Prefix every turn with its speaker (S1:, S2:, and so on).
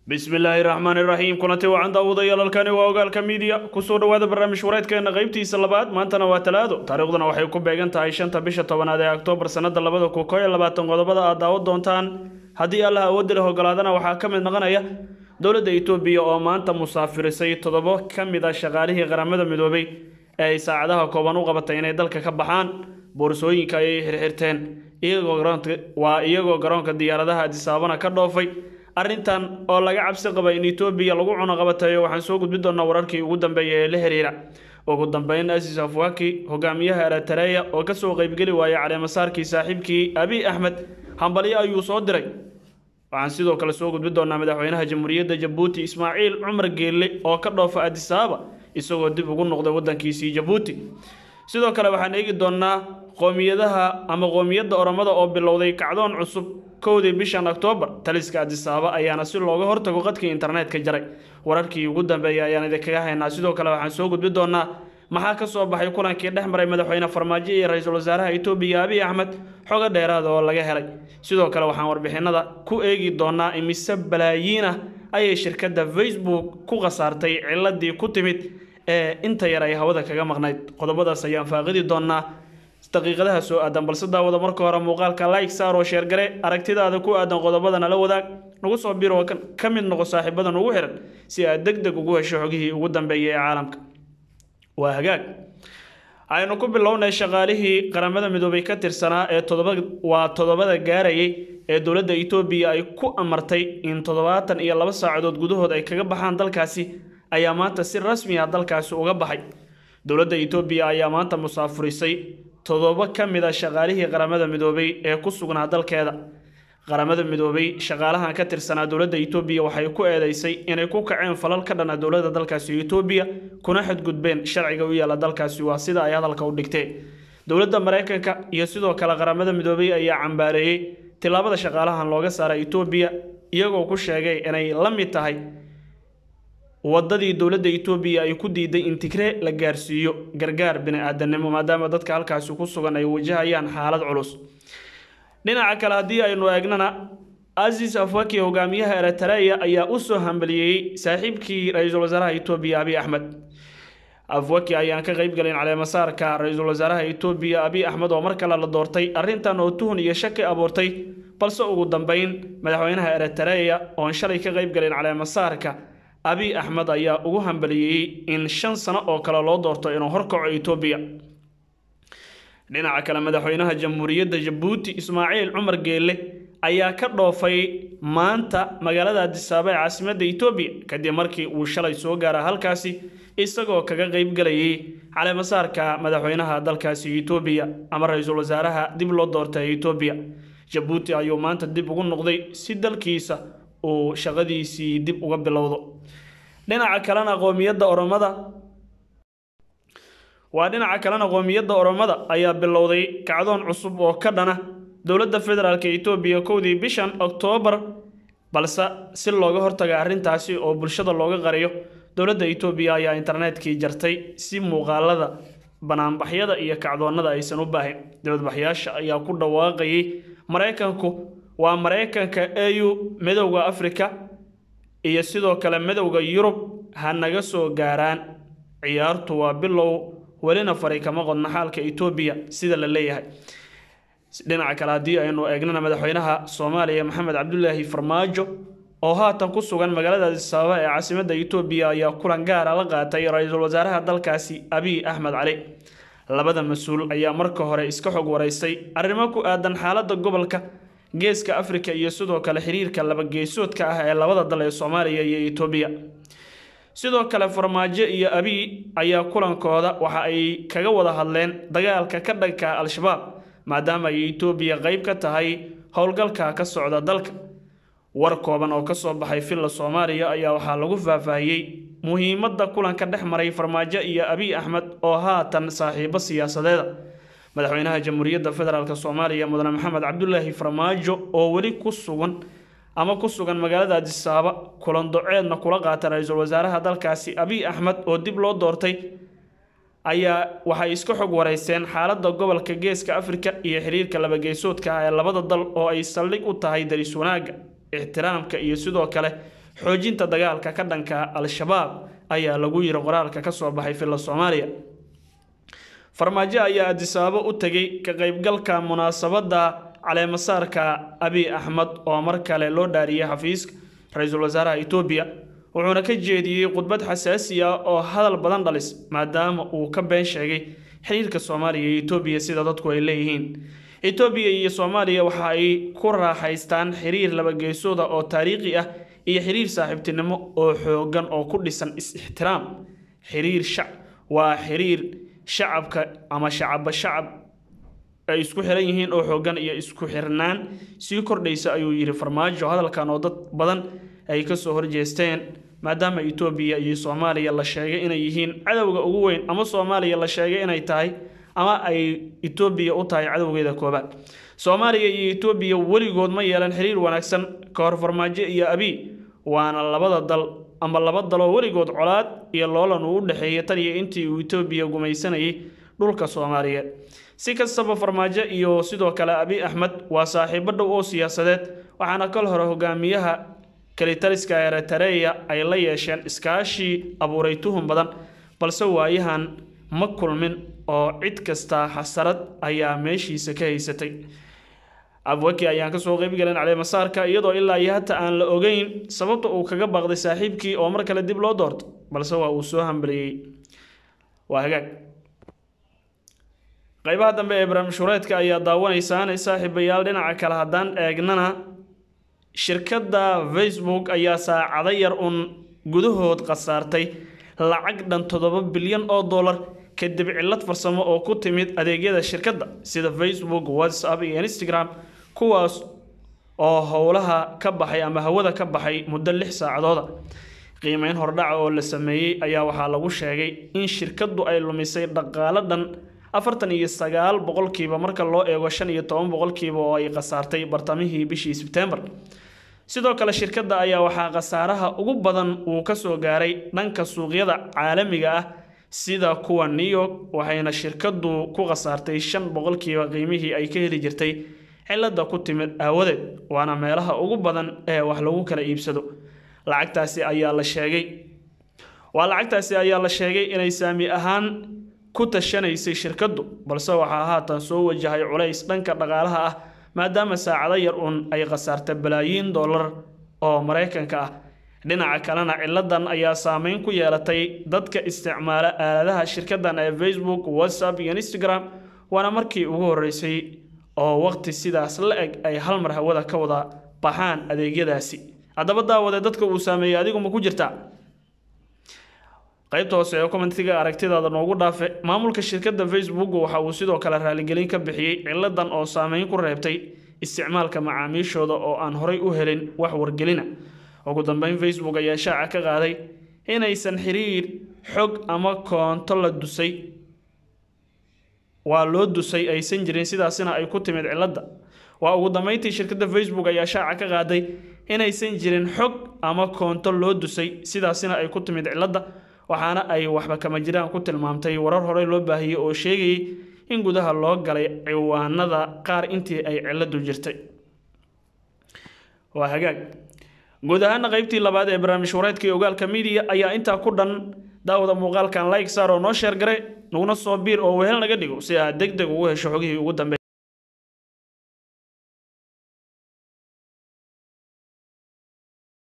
S1: bismillaahi raxmaani raxiim kulanti wacan daawadayaal halkani waa ogaalka miidiya kusoo dhowaada barnaamij wareedkeena qaybtiisa labaad maantana waa talaado taariikhduna waxay ku beegan tahay shanta bisha tobanaad ee oktoobar sannada labada kun koo iyo labaatan qodobada aad daawo doontaan haddii allah awoodda leh ogolaadana waxaa ka mid noqonaya dowladda itoobiya oo maanta musaafirisay toddobo ka mid a shaqaalihii qaramada midoobay ee ay saacadaha kooban u qabatay inay dalka ka baxaan boorsooyinka ayay xirxirteen waa iyagoo garoonka diyaaradaha adisaabana ka dhoofay arrintan oo laga cabsi qaba in etoobiya lagu cunoqabatayo waxaan soo gudbi doonaa wararkii ugu dambeeya ee la xiriira ugu dambeyn asis afwaki hogaamiyaha eritareya oo kasoo qeybgeli waayay caleemasaarkii saaxiibkii abiy axmed hambalyo ayuu soo diray waxaan sidoo kale soo gudbi doonaa madaxweynaha jamhuuriyadda jabuuti ismaaciil cumar geelle oo ka dhoofa adisaaba isagoo dib ugu noqday wadankiisii jabuuti sidoo kale waxaan eegi doonaa qoomiyadaha ama qoomiyadda oromada oo bilowday kacdoon cusub kowdii bishan oktoobar taliska adisaaba ayaana si looga hortago qadkii internetka jaray wararkii ugu dambeeyay ayaan idinkaga haynaa sidoo kale waxaan soo gudbi doonaa maxaa ka soo baxay kulankii dhex maray madaxweyne farmaajo iyo ra-iisul wasaaraha etoobiya abiy axmed xogo dheeraada oo laga helay sidoo kale waxaan warbixinada ku eegi doonaa imise balaayiin ah ayay shirkadda facebook ku khasaartay ciladii ku timid ee inta yar ay hawada kaga maqnayd qodobadaas ayaan faaqidi doonaa daqiiqadaha soo aadan balse daawada marka hore muuqaalka like saar oo sheergare aragtidaada ku aadan qodobadana la wadaag nagu soo biro ka mid noqo saaxiibadan ugu xiran si aad deg deg ugu hesho xogihii ugu dambeeyay ee caalamka waa hagaag aynu ku bilownay shaqaalihii qaramada midoobay ka tirsanaa ee todoba waa toddobada gaarayay ee dowladda etoobiya ay ku amartay in toddobaatan iyo laba saacadood gudahood ay kaga baxaan dalkaasi ayaa maanta si rasmi ah dalkaasi uga baxay dowladda etoobiya ayaa maanta musaafurisay toddoba ka mid a shaqaalihii qaramada midoobay ee ku sugnaa dalkeeda qaramada midoobay shaqaalahan ka tirsanaa dowladda etoobiya waxay ku eedeysay inay ku kaceen falal ka dhana dowladda dalkaasi etoobiya kuna xadgudbeen sharciga u yaala dalkaasi waa sida ay hadalka u dhigteen dowladda maraykanka iyo sidoo kale qaramada midoobay ayaa cambaareeyey tillaabada shaqaalahan looga saaray etoobiya iyagoo ku sheegay inay la mid tahay wadadii dowladda etoobiya ay ku diiday in tigree la gaarsiiyo gargaar bini-aadanimo maadaama dadka halkaasi ku sugan ay wajahayaan xaalad culus dhinaca kale haddii aynu eegnana asis afwaki hogaamiyaha eritareya ayaa u soo hambaliyeeyey saaxiibkii ra-iisul wasaaraha etoobiya abiy axmed afwaki ayaan ka qeyb galin caleemasaarka ra-iisul wasaaraha etoobiya abiy axmed oo mar kale la doortay arrintan oo tuhun iyo shaki abuurtay balse ugu dambeyn madaxweynaha eritareya oon shalay ka qeyb galin caleemasaarka abiy axmed ayaa ugu hambaliyeeyey in shan sano oo kale loo doorto inuu horkaco etoobiya dhinaca kale madaxweynaha jamhuuriyadda jabuuti ismaaciil cumar geelle ayaa ka dhoofay maanta magaalada adisaaba ee caasimadda etoobiya kadib markii uu shalay soo gaara halkaasi isagoo kaga qeyb galayay caleemasaarka madaxweynaha dalkaasi etoobiya ama ra-iisul wasaaraha dib loo doortay etoobiya jabuuti ayuu maanta dib ugu noqday si dalkiisa uu shaqadiisii dib uga bilowdo dhinaca kalena qoomiyadda oromada waa dhinaca kalena qoomiyadda oromada ayaa bilowday kacdoon cusub oo ka dhana dowladda federaalk etoobiya kowdii bishan oktoobar balse si looga hortaga arrintaasi oo bulshada looga qariyo dowladda etoobiya ayaa internetkii jartay si muuqaalada banaanbaxyada iyo kacdoonnada aysan u baahin dibadbaxyaasha ayaa ku dhawaaqayay maraykanku waa maraykanka au midowda afrika iyo sidoo kale midowda yurub ha naga soo gaaraan ciyaartu waa bilow welina fari kama qodna xaalka etoobiya sida la leeyahay dhinaca kale haddii aynu eegnana madaxweynaha soomaaliya maxamed cabdulaahi farmaajo oo haatan ku sugan magaalada adisaaba ee caasimadda etoobiya ayaa kulan gaara la qaatay ra-iisul wasaaraha dalkaasi abiy axmed cali labada mas-uul ayaa marka hore iska xog waraystay arrimo ku aadan xaaladda gobolka geeska afrika iyo sidoo kale xiriirka labageesoodka ah ee labada dal ee soomaaliya iyo etoobiya sidoo kale farmaajo iyo abiy ayaa kulankooda waxa ay kaga wada hadleen dagaalka ka dhanka al-shabaab maadaama ay etoobiya qeyb ka tahay howlgalka ka socda dalka war kooban oo kasoo baxay villa soomaaliya ayaa waxaa lagu faahfaahiyey muhiimadda kulanka dhex maray farmaajo iyo abiy axmed oo haatan saaxiibo siyaasadeeda madaxweynaha jamhuuriyadda federaalk soomaaliya mudane maxamed cabdulaahi farmaajo oo weli ku sugan ama ku sugan magaalada adisaaba kulan doceedna kula qaata ra-iisul wasaaraha dalkaasi abiy axmed oo dib loo doortay ayaa waxay iska xog wareyseen xaaladda gobolka geeska afrika iyo xiriirka labageesoodka ah ee labada dal oo ay saldhig u tahay daris wanaagga ixtiraamka iyo sidoo kale xoojinta dagaalka ka dhanka al-shabaab ayaa lagu yiri qoraalka ka soo baxay filla soomaaliya farmaajo ayaa adisaabo u tegay ka qaybgalka munaasabadda caleemasaarka abiy axmed oo mar kale loo dhaariyey xafiiska ra-iisul wasaaraha etoobiya wuxuuna ka jeediyey khudbad xasaasi ah oo hadal badan dhalis maadaama uu ka been sheegay xiriirka soomaaliya iyo etoobiya sida dadku ay leeyihiin etoobiya iyo soomaaliya waxa ay ku raaxaystaan xiriir labageesooda oo taariikhi ah iyo xiriir saaxiibtinimo oo xoogan oo ku dhisan is-ixtiraam xiriir shac waa xiriir shacabka ama shacabba shacab ay isku xiran yihiin oo xoogan iyo isku xirnaan sii kordhaysa ayuu yidhi farmaajo hadalkan oo dad badan ay kasoo horjeesteen maadaama etoobiya iyo soomaaliya la sheegay inay yihiin cadowga ugu weyn ama soomaaliya la sheegay inay tahay ama ay etoobiya u tahay cadowgeeda koobaad soomaaliya iyo etoobiya weligood ma yeelan xiriir wanaagsan ka hor farmaajo iyo abiy waana labada dal ama laba daloo weligood colaad iyo loolan uu u dhexeeyay tan iyo intii uu etoobiya gumaysanayay dhulka soomaaliyeed si kastaba farmaajo iyo sidoo kale abiy axmed waa saaxiibo dhow oo siyaasadeed waxaana kal hore hogaamiyaha kalitaliska eritareya ay la yeesheen iskaashii abuuray tuhun badan balse waayahan ma kulmin oo cid kasta xasarad ayaa meeshiisa ka haysatay abwaki ayaan kasoo qeybgalen caleemasaarka iyadoo ilaa iyo hata aan la ogeyn sababta uu kaga baaqday saaxiibkii oo mar kale dib loo doorto balse waa uu soo hambaliyey waa hagaag qaybaha dambe ee barnaamijhureedka ayaa daawanaysaan saaxiibayaal dhinaca kale haddaan eegnana shirkadda facebook ayaa saacado yar uun gudahood khasaartay lacag dhan toddoba bilyan oo dollar kadib cillad farsamo oo ku timid adeegyada shirkadda sida facebook whatsapp iyo instagram kuwaas oo howlaha ka baxay ama hawada ka baxay muddo lix saacadooda qiimeyn hordhaca oo la sameeyey ayaa waxaa lagu sheegay in shirkaddu ay lumisay dhaqaalo dhan afartan iyo sagaal boqolkiiba marka loo eego shan iyo toban boqolkiiba oo ay khasaartay bartamihii bishii sebtembar sidoo kale shirkadda ayaa waxaa khasaaraha ugu badan uu kasoo gaaray dhanka suuqyada caalamiga ah sida kuwa new york waxayna shirkaddu ku khasaartay shan boqolkiiba qiimihii ay ka heli jirtay cilada ku timid aawadeed waana meelaha ugu badan ee wax lagu kala iibsado lacagtaasi ayaa la sheegay waa lacagtaasi ayaa la sheegay inay saami ahaan ku tashanaysay shirkaddu balse waxaa haatan soo wajahay culays dhanka dhaqaalaha ah maadaama saacado yar uun ay khasaarta balaayiin dollar oo maraykanka ah dhinaca kalena ciladan ayaa saameyn ku yeelatay dadka isticmaala aaladaha shirkadan ee facebook whatsapp iyo instagram waana markii ugu horeysay oo waqti sidaas la eg ay hal mar hawada ka wada baxaan adeegyadaasi haddaba daawade dadka uu saameeyey adigu ma ku jirtaa qaybta hoose ee commentiga aragtidaada noogu dhaafe maamulka shirkadda facebook waxa uu sidoo kale raaligelin ka bixiyey ciladan oo saameyn ku reebtay isticmaalka macaamiishooda oo aan horay u helin wax wargelina ugu dambeyn facebook ayaa shaaca ka qaaday inaysan xiriir xog ama koonto la dusay waa loo dusay aysan jirin sidaasina ay ku timid cilada waa ugu dambeyntii shirkadda facebook ayaa shaaca ka qaaday inaysan jirin xog ama koonto loo dusay sidaasina ay ku timid cilada waxaana ay waxba kama jiraan ku tilmaamtay warar horey loo baahiyey oo sheegayay in gudaha loo galay ciwaanada qaar intii ay ciladu jirtay waa hagaag guud ahaana qaybtii labaad ee barnaamij wareedka iyo ogaalka midiya ayaa intaa ku dhan daawada muuqaalkan like saar oo noo sheer gare naguna soo biir oo wehel naga dhigo si aad deg deg ugu hesho xogihii ugu dambe